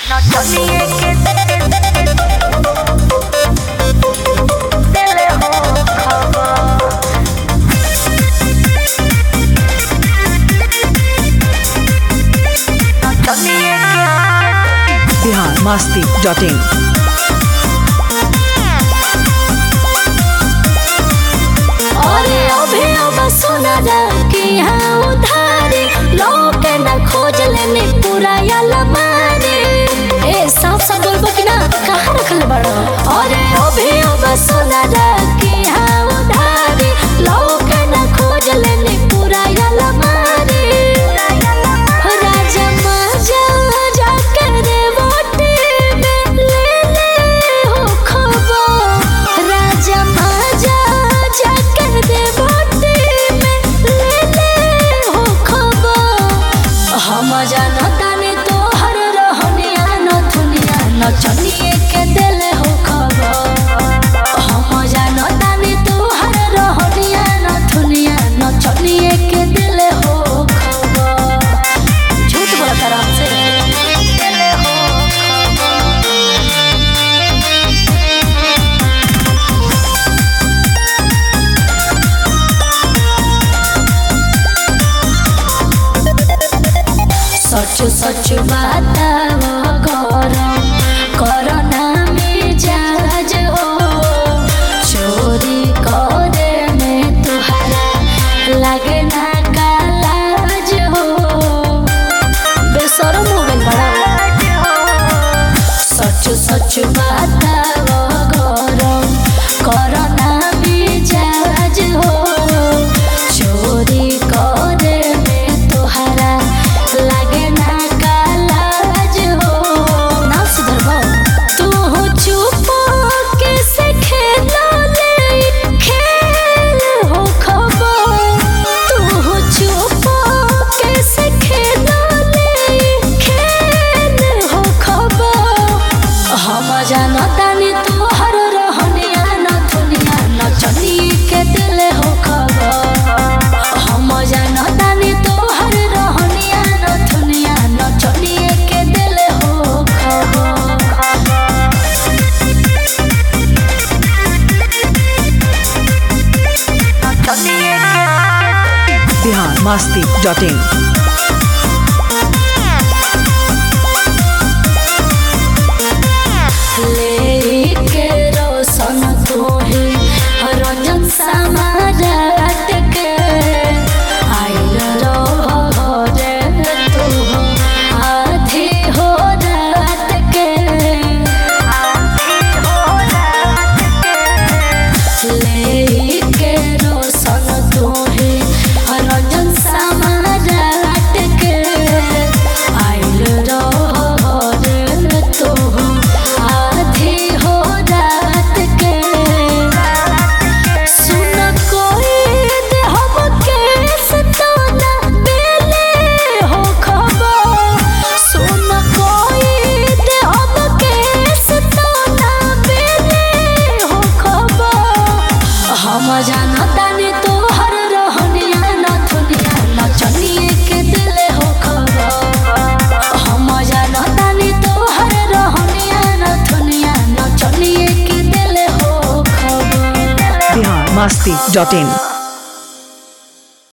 नचनिए के दिल हो खबर नचनिए के बिहार मस्ती डॉट इन अरे अभे अब सुना कि हाँ उधारी लोग न खोज लेने पूरा अलमारी ए साफ साफ बोलबो कि ना कहाँ रखल बड़ो अरे अभे अब सुना कि हाँ उधारी लोग न खोज लेने पूरा अलमारी राजा माजा जाके रे वोटे में ले ले हो खबर राजा माजा जाके रे वोटे में ले ले हो खबर हम जानतानी तोहर रहनिया नथुनिया नचनिए के दिल हो खबर हम जानतानी तोहर रहनिया नथुनिया नचनिए के दिल हो खबर झूठ बोला तारा हमसे दिल हो खबर सच सच बताओ गरम करना मिजाज हो चोरी करे में तुहरा लगे ना कालाज हो बेशरम हो गइल बड़ा सच सच बताओ गरम करना मिजाज हो चोरी करे में तोहरा लगे ना कालाज हो ना सुधरबो तू चुप कैसे खेला ले खेल हो खबर तू चुप कैसे खेला ले खेल हो खबर हम जानतानी तोहर रहनिया नथुनिया नचनी के दिल हो खबर हम जानतानी तोहर रहनिया नथुनिया नचनी के दिल हो खबर नचनिए के बिहार मस्ती डॉट इन लेके रोशन तोहे रंजन समारात के आइल रहो रे तू आधी हो रात के लेके रोशन तोहे रंजन समारात के आइल रहो रे तू आधी हो रात के सुन कोई दे हम केस तो ना बेले हो खबर सुन कोई दे हम केस तो ना बेले हो खबर हम जानतानी तोहर रहनिया नथुनिया नचनिए के दिल हो खबर हम जानतानी तोहर रहनिया नथुनिया नचनिए के दिल हो खबर बिहार मस्ती डॉट इन